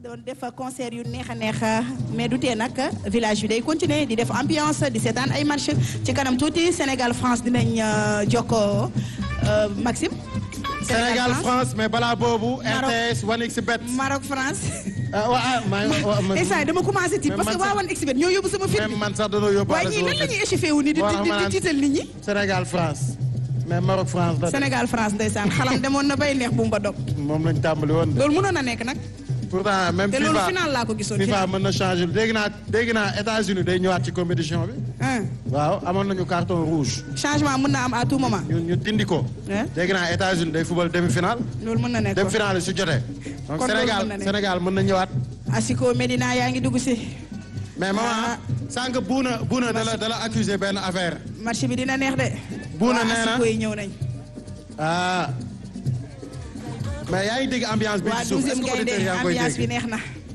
doon def concert yu neex a neex mais du tee nag village bi day continuer di def ambiance di seetaan ay match ci kanam tuuti Sénégal France dinañ jokkoo Maxime. Sénégal France mais balaa boobu. RTS 1xBet. Maroc France. ah waaw maa ngi instant dama commencé tiit parce que waa 1xBet ñoo yóbbu sama film. même man sax dañoo yóbbu. waaye ñii lan la ñuy échauffé wu nii di di di tiital nit ñi. Sénégal France. mais Maroc France la. Sénégal France ndeysaan xalam demoon na bay neex bu mu ba dog. moom lañ tàmbali woon de. loolu mënoon na nekk nag. pourtant même te loolu final laa ko gisoon. FIFA mën na changer dégg naa dégg naa États-Unis day ñëwaat ci compétition bi. waaw amoon nañu carton rouge. changement mën na am à tout moment. ñu ñu dindi ko. dégg naa États-Unis day fubal demi final. loolu mën na nekk demi final su jotee. donc Sénégal Sénégal mën na ñëwaat. Asiko Medina yaa ngi dugg si. mais maman sànq buuna buuna dala dala accusé benn affaire. marché bi dina neex de. buuna nee na Asiko yi ñëw nañ. ah. mais yaa ngi dégg ambiance bi ci suuf est-ce que auditeurs yaa ngi koy ambiance bi dégg neex na.